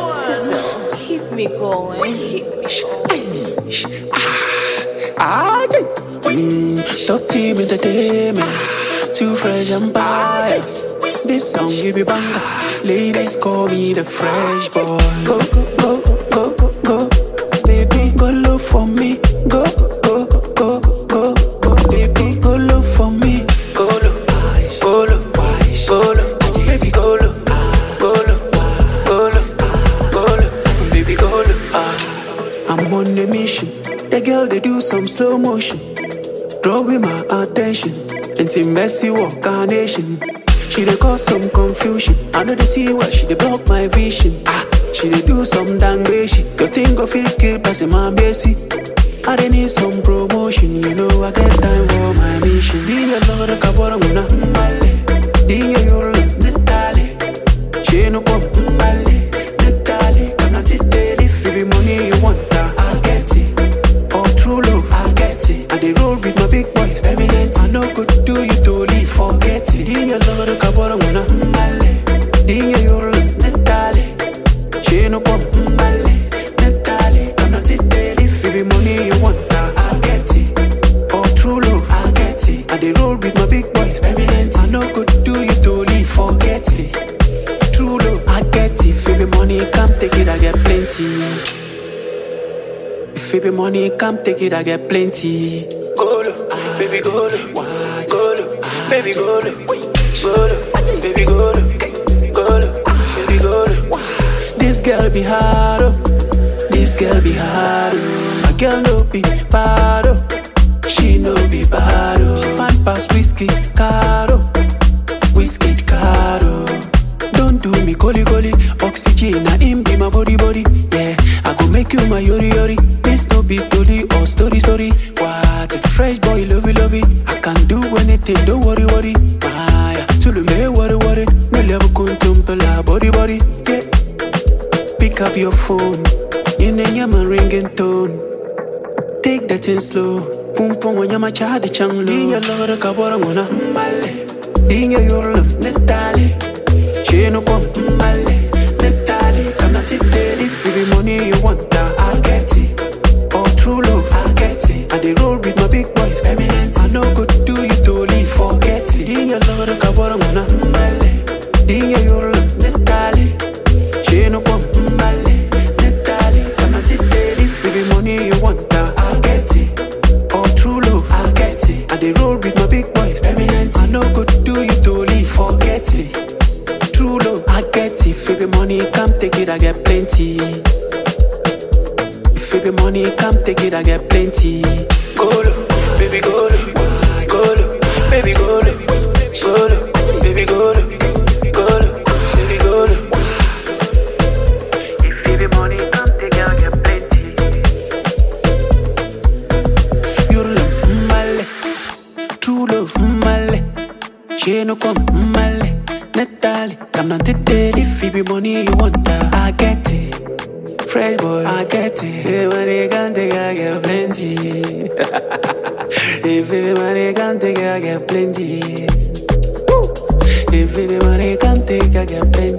Tizzle, keep me going, keep me going. Ah, yeah. Mm, top team entertainment, too fresh and fire. This song give you banger. Ladies call me the fresh boy. Go, go, go, go, go, go. Baby, go look for me. Go, go, go, go, go. Baby, go look for me. Go look, go look, go look. Baby, go look, go look, go look, go look. Baby, go look. Ah. I'm on a mission. The girl they do some slow motion, drawing my attention. Until messy walk carnation. She dey cause some confusion. I know they see what she dey block my vision. Ah, she dey do some dang shit. Your thing go fit kill person my basic. I dey need some promotion, you know I get time for my mission. Be a lot of kabora muna mbale, di ya yoro netale. She no come mbale, netale. Come na today, if it be money you want, ah, I get it. All true love, I get it. I dey roll with my big boys, eminent. I no go do you to leave, forget it. Di ya lot of kabora muna mbale, di ya yoro netale. She no come mbale, netale. Come na today, if it be money you want, ah, I get it. All true love, I get it. I dey roll with my big boys, eminent. I no go do you to leave, forget it. True love, I get it. If it be money, come take it, I get plenty. If it be money, come take it, I get plenty. Golo, baby, golo, golo, baby, golo, golo, baby, golo, golo, baby, golo. This girl be hard, oh. this girl be hard. oh. My girl no be bad, oh. she no be bad. oh. She fine pass whiskey, caro, whiskey, caro. Don't do me goli goli, oxygen na him be my body body. Yeah, I go make you my yori yori. This no be story or story story. What? Fresh boy lovey lovey. I can do anything, don't worry worry. Maya, tulu me worry worry. Me love kuntumpela body body. Yeah. Pick up your phone, in a yaman ringing tone. Take that thing slow. Pum pum when you're child the chang low. Dinya lora kabora mona male. Dinya yorlo netale. She no come male netale. Come not today if it be money you want that I get it. All true love I get it. I dey roll with my big boys eminent. I no go do you to leave forget it. Dinya lora kabora mona male. Dinya yorlo netale. She no come male netale. Come not today if it be money you want that I get it. All true love I get it. I dey roll with my big boys eminent. I no go do you to leave forget it. True love I get it. If it be money come take it I get plenty. If it be money come take it I get plenty. Golo, baby golo, golo, baby golo, golo, baby golo, golo, baby golo. If it be money come take it I get plenty. Your love, male. True love, male. She no come, male. Netali, come down today. If it be money you want, that I get it. Fresh boy, I get it. Hey, money can take, I get plenty. if it be money can take, I get plenty. Woo! If it be money can take, I get plenty.